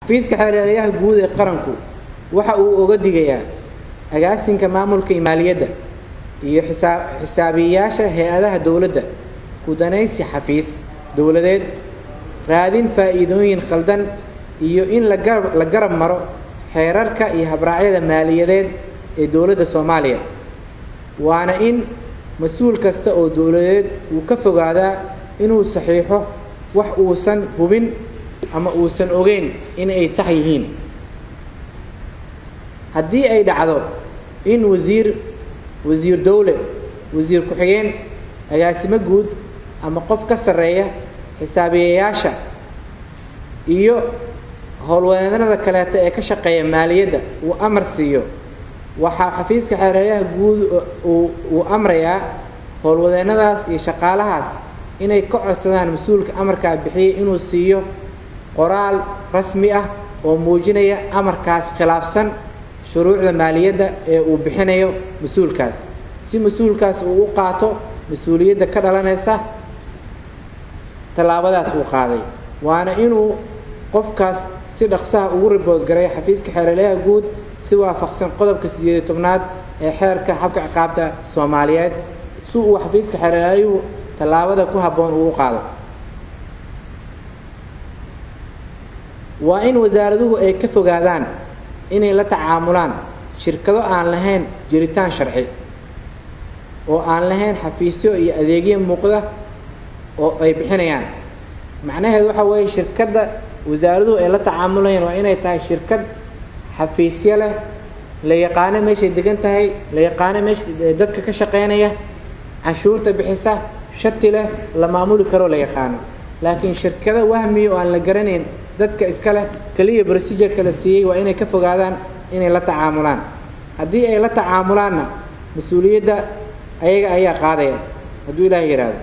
xafiiska xeeryaalayaha guud ee qaranku waxa uu oga digayaa agaasinka maamulka iyo maaliyadda iyo xisaab xisaabiyeyaasha hay-adaha dowladda gudanaysi xafiis dowladeed raadin faa'iidooyin khaldan iyo in la garab la garab maro xeerarka iyo habraacyada maaliyadeed ee dowladda soomaaliya waana in mas-uul kasta oo dowladeed uu ka fogaadaa inuu saxiixo wax uusan hubin ama uusan ogeyn in ay sax yihiin haddii ay dhacdo in wasiir wasiir dowle wasiir ku-xigeen agaasimo guud ama qof ka sarreeya xisaabiyeyaasha iyo howlwadeennada kaleeto ee ka shaqeeya maaliyadda uu amar siiyo waxaa xafiiska xeeryaha guud uu amrayaa howlwadeennadaas iyo shaqaalahaas inay ka codsadaan mas-uulka amarkaa bixiyay inuu siiyo qoraal rasmi ah oo muujinaya amarkaas khilaafsan shuruucda maaliyadda ee uu bixinayo mas-uulkaas si mas-uulkaas uu u qaato mas-uuliyadda ka dhalanaysa tallaabadaas uu qaaday waana inuu qofkaas si dhaqsaha ugu ribood garay xafiiska xeeralyaha guud si waafaqsan qodobka sideed iyo tobnaad ee xeerka xabka ciqaabta soomaaliyeed si uu xafiiska xeeraalyuhu tallaabada ku habboon uu u qaado waa in wasaaraduhu ay ka fogaadaan inay la tacaamulaan shirkado aan lahayn jiritaan sharci oo aan lahayn xafiisyo iyo adeegyo muuqda oo ay bixinayaan macnaheedu waxa weeye shirkadda wasaaraduhu ay la tacaamulayaan waa inay tahay shirkad xafiisyo leh la yaqaano meeshay degan tahay la yaqaano meesha dadka ka shaqaynaya canshuurta bixisa shati leh la maamuli karoo la yaqaano laakiin shirkado wahmiya oo aan la garanayn dadka iska leh keliya procedureka la siiyey waa inay ka fogaadaan inay la tacaamulaan haddii ay la tacaamulaanna mas-uuliyadda ayaga ayaa qaadaya hadduu ilaahay yidhaahdo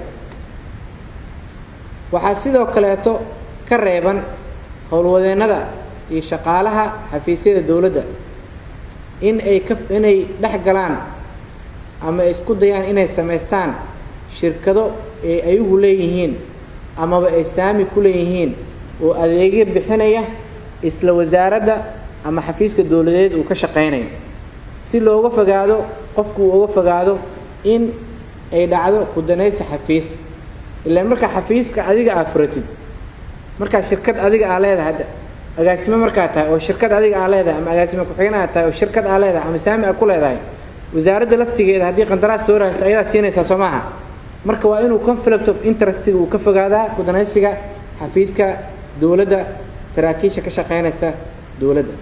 waxaa sidoo kaleeto ka reeban howlwadeennada iyo shaqaalaha xafiisyada dowladda in ay ka inay dhex galaan ama isku dayaan inay samaystaan shirkado ay ayagu leeyihiin amaba ay saami ku leeyihiin oo adeegyo bixinaya isla wasaaradda ama xafiiska dowladeed uu ka shaqaynayo si looga fogaado qofku uu uga fogaado in ay dhacdo kudanaysi xafiis ilaan markaa xafiiska adiga aa furatid markaa shirkad adiga aa leedahay hadda agaasimo markaa tahay oo shirkad adiga aa leedahay ama agaasimo ku-xigeen aa tahay oo shirkad aa leedahay ama saami aa ku leedahay wasaaradda laftigeeda haddii qandaraas soo rahayso ayadaa siinaysaa soo maaha marka waa inuu conflict of interestiga uu ka fogaadaa kudanaysiga xafiiska dowladda saraakiisha ka shaqaynaysa dowladda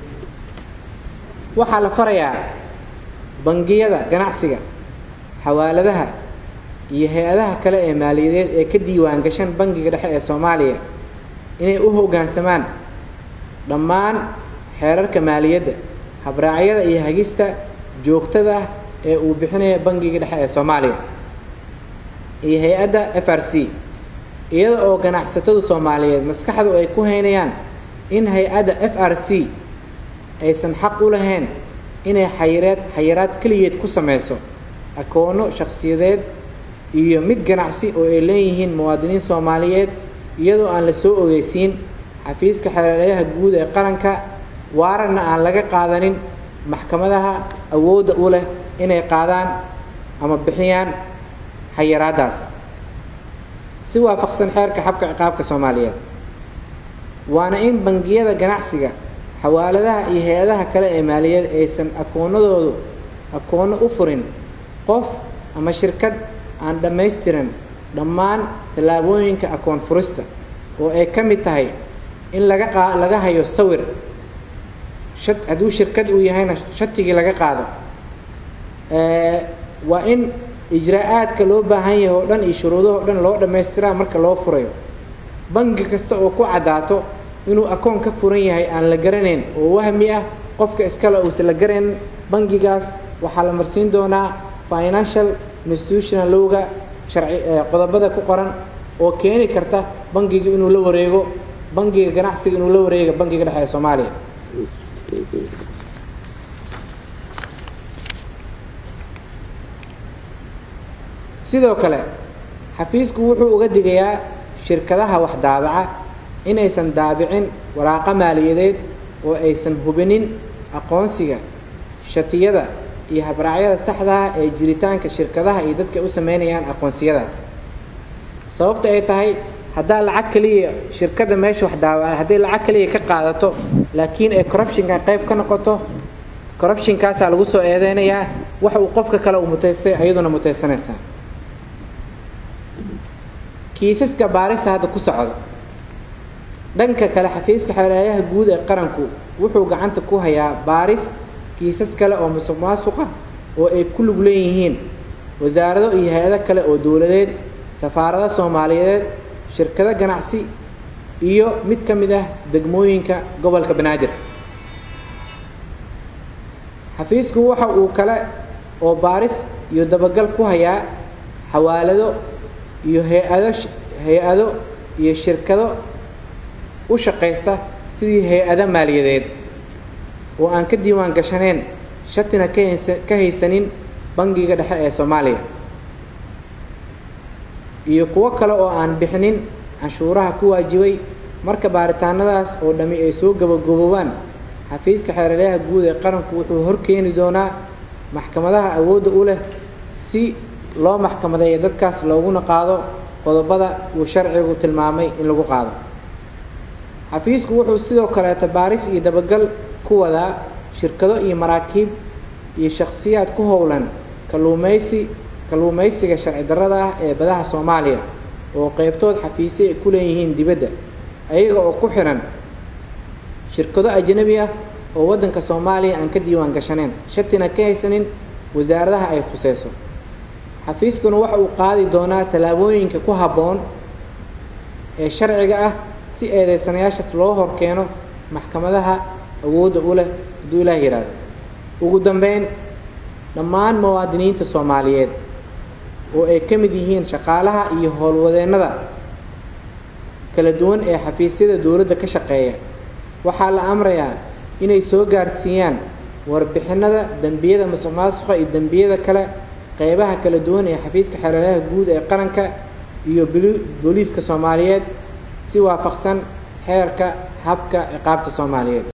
waxaa la farayaa bangiyada ganacsiga xawaaladaha iyo hay-adaha kale ee maaliyadeed ee ka diiwaan gashan bangiga dhexe ee soomaaliya inay u hoggaansamaan dhammaan xeerarka maaliyadda habraacyada iyo hagista joogtada ah ee uu bixinaya bangiga dhexe ee soomaaliya iyo hay-adda f r c iyada oo ganacsatadu soomaaliyeed maskaxdu ay ku haynayaan in hay-adda f r c aysan xaq u lahayn inay xayireed xayiraad keligeed ku samayso akoono shakhsiyadeed iyo mid ganacsi oo ay leeyihiin muwaadiniin soomaaliyeed iyadoo aan la soo ogeysiin xafiiska xeeralyaha guud ee qaranka waararna aan laga qaadanin maxkamadaha awoodda u leh inay qaadaan ama bixiyaan xayiraaddaas si waafaqsan xeerka xabka ciqaabka soomaaliyeed waana in bangiyada ganacsiga xawaaladaha iyo hay-adaha kale ee maaliyaed aysan akoonadoodu akoono u furin qof ama shirkad aan dhammaystiran dhammaan tallaabooyinka akoon furista oo ay ka mid tahay in laga qa laga hayo sawir sha hadduu shirkad uu yahayna shatigii laga qaado waa in ijraa-aadka loo baahan yahay oo dhan iyo shuruudahoo dhan loo dhammaystiraa marka loo furayo bangi kasta oo ku caddaato inuu akoon ka furan yahay aan la garanayn oo wahmi ah qofka iskale uusan la garanayn bangigaas waxaa la marsiin doonaa financial institutional lowga sharci qodobada ku qoran oo keeni karta bangiga inuu la wareego bangiga ganacsiga inuu la wareego bangiga dhexe ee soomaaliya sidoo kale xafiisku wuxuu uga digayaa shirkadaha wax daabaca inaysan daabicin waraaqo maaliyadeed oo aysan hubinin aqoonsiga shatiyada iyo habraacyada saxdaah ee jiritaanka shirkadaha iyo dadka u sameynayaan aqoonsiyadaas sababta ay tahay haddaa lacag keliya shirkadda meesha wax daawa hadday lacag keliya ka qaadato laakiin ay corruptionka qayb ka noqoto corruptionkaasaa lagu soo eedeynayaa wax uu qofka kale uu mutaystay ayaduna mutaysanaysaa kiisaska baarista hadda ku socdo dhanka kale xafiiska xeelaayaha guud ee qaranku wuxuu gacanta ku hayaa baaris kiisas kale oo musuq maasuqa oo ay ku lug leeyihiin wasaarado iyo hay-ado kale oo dowladeed safaarado soomaaliyeed shirkado ganacsi iyo mid ka mid ah degmooyinka gobolka banaadir xafiisku waxa uu kale oo baaris iyo dabagal ku hayaa xawaalado iyo hay-ado hay-ado iyo shirkado u shaqaysta sidii hay-ado maaliyadeed oo aan ka diiwaan gashaneen shatina kahaysa ka haysanin bangiga dhexe ee soomaaliya iyo kuwo kale oo aan bixinin canshuuraha ku waajibay marka baaritaanadaas oo dhammi ay soo gabagaboobaan xafiiska xeeralyaha guud ee qaranku wuxuu horkeeni doonaa maxkamadaha awoodda u leh si loo maxkamadeeyo dadkaas looguna qaado qodobada uu sharcigu tilmaamay in lagu qaado xafiisku wuxuu sidoo kaleeta baaris iyo dabagal ku wadaa shirkado iyo maraakiib iyo shakhsiyaad ku howlan kalluumaysi kalluumaysiga sharci darrada ah ee badaha soomaaliya oo qeybtood xafiisyo ay ku leeyihiin dibadda ayaga oo ku xihan shirkado ajnabi ah oo waddanka soomaaliya aan ka diiwaan gashaneen shatina ka haysanin wasaaradaha ay khuseyso xafiiskuna waxa uu qaadi doonaa tallaabooyinka ku habboon ee sharciga ah si eedeysanayaashaas loo hor keeno maxkamadaha awoodda u leh hadduu ilaah yidhaahdo ugu dambeyn dhammaan muwaadiniinta soomaaliyeed oo ay ka mid yihiin shaqaalaha iyo howlwadeennada kala duwan ee xafiisyada dowladda ka shaqeeya waxaa la amrayaa inay soo gaarsiiyaan warbixinada dembiyada musuq maasuqa iyo dembiyada kale qeybaha kala duwan ee xafiiska xeeladaha guud ee qaranka iyo booliiska soomaaliyeed si waafaqsan xeerka habka ciqaabta soomaaliyeed